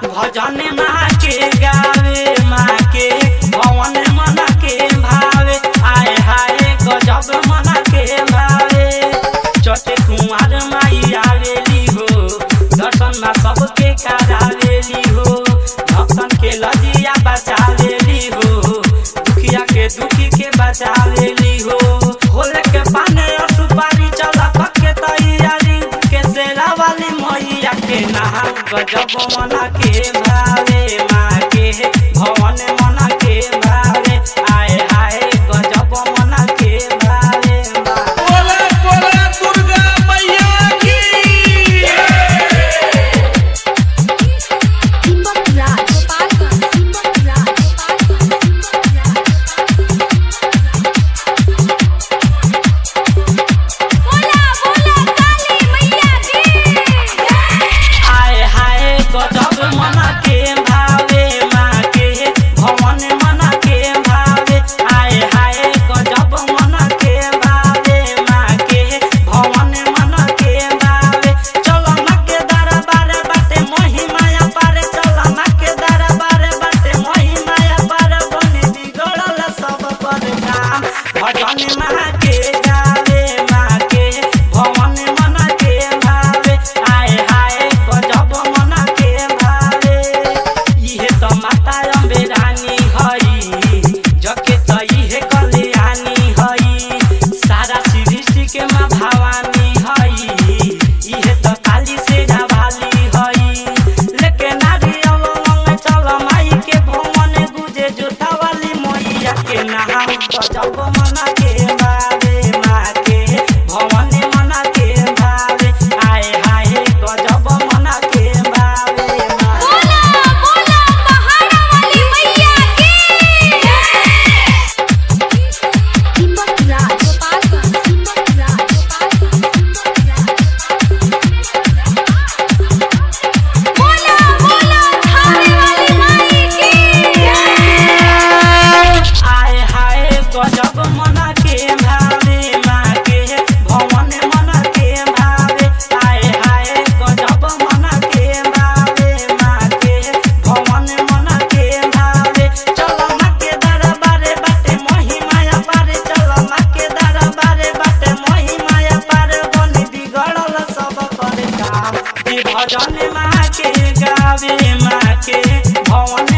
भजन माँ के गावे माँ के भवन मना के भावे आए हाय गजब मना के भावे चटे कुमार माई आवेली हो दर्शन में सबके करावेली हो भक्तन के लजिया बचावेली हो दुखिया के दुखी के बचावेली हो होले के पाने और सुपारी चला पक्के तैयारी के सेरा वाली मैया के नहा गजब मना के भावे माँ के भवन मना के भावे आए आए गजब मना के भावे माँ बोला बोला दुर्गा मैया की Timbuk Raj, Timbuk Raj, Timbuk बोला बोला काली मैया की आए हाय गजब मना के भावे माँ के भवन मना के भावे आए हाय गजब मना के भावे माँ के भवन मना के भावे चलो ना के दरबार बाटे मोही माया पारे चलो ना के दरबार बाटे मोही माया पारे बने बिगड़ल सब पर काम भजन माँ के गावे माँ के भवन मना के भावे आए हाय गजब मना के भावे इहे त माता अम्बे रानी हई जके त इहे कल्याणी हई सारा सृष्टि के माँ भवानी हई इहे त काली से वाली हई लेके नारी अवलंग चल माई के भवन गुजे जोता वाली मैया के नाम गजब मना के भावे माँ के भवन मना के भावे आए हाय गजब मना के भावे माँ बोला बोला पहाड़ा वाली मैया की Timbuk Raj, Timbuk Raj, बोला बोला खाने वाली माई की आए हाय गजब मना के भावे माँ के भवन मना के भावे आए हाय गजब मना के भावे माँ के भवन मना के भावे चलो माँ के दरबारे बाटे मोही माया पारे चलो माँ के दरबारे बाटे मोही माया पारे बनी बिगड़ल सब कर काम ई भजन माँ के गावे माँ के भवन